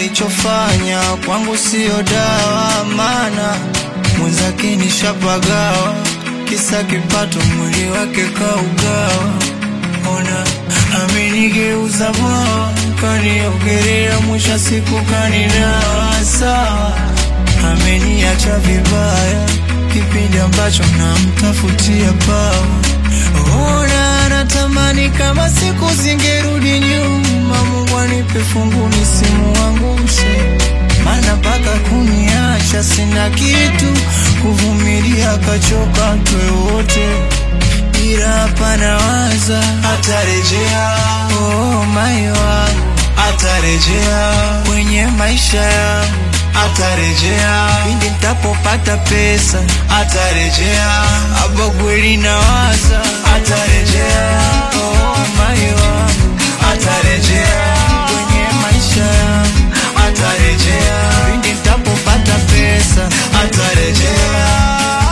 alichofanya kwangu siyo dawa, maana mwenzake nishapagawa, kisa kipato, mwili wake kaugawa. Ona amenigeuza bwawa, kaniogelea, mwisho siku kanidawa. Sawa, ameniacha vibaya, kipindi ambacho namtafutia pawa. Ona natamani kama siku zingerudi nyuma, Mungu anipe fungu nisimuangushe, maana mpaka kuniacha sina kitu, kuvumilia kachoka twe wote ila hapa nawaza atarejea, oh mai wangu atarejea kwenye maisha yangu, atarejea pindi nitapopata pesa, atarejea hapa kweli nawaza atarejea, oh mai wangu atarejea kwenye maisha yangu, atarejea pindi nitapopata pesa, atarejea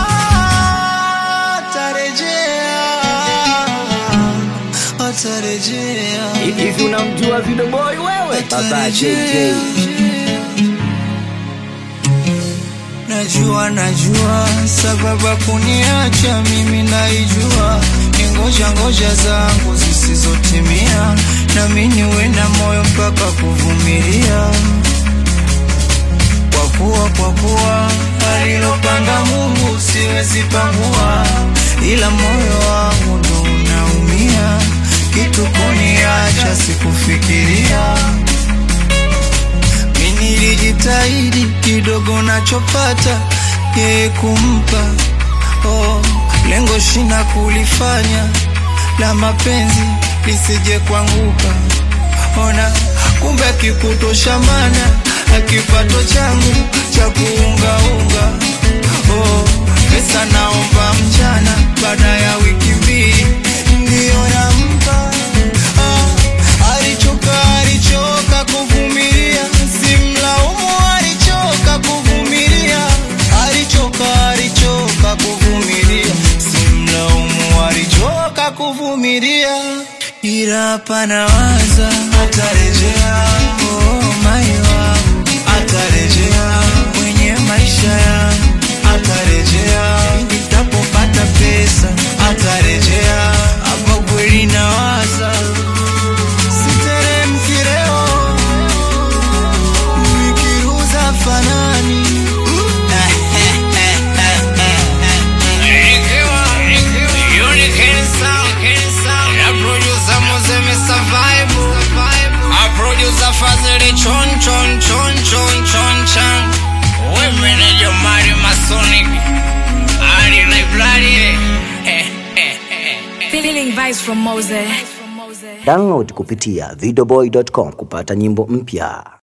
atarejea atarejea Hivi unamjua Video Boy wewe? Baba JJ. Najua, najua sababu ya kuniacha mimi naijua, ni ngoja ngoja zangu zisizotimia, nami niwe na moyo mpaka kuvumilia, kwa kuwa kwa kuwa alilopanga Mungu siwezi pangua, ila moyo wangu ndo unaumia, kitu kuniacha sikufikiria mi nilijitahidi kidogo nachopata yeye kumpa oh, lengo shina kulifanya la mapenzi lisije kuanguka ona kumbe akikutosha mana akipato changu cha kuungaunga oh, pesa naomba mchana baada ya wiki mbili ndiyo nampa ah, alichoka alichoka kuvumilia simlaumu alichoka kuvumilia alichoka alichoka kuvumilia simlaumu alichoka kuvumilia ila hapa nawaza atarejea oh, mai wangu atarejea kwenye maisha yangu atarejea pindi nitapopata pesa atarejea hapa kweli nawaza siteremki leo nikiruza fanani Chon chon chon chon chon chan Women in your Mario Masonic Ali Library Feeling vibes from Mose. Download kupitia videoboy.com kupata nyimbo mpya.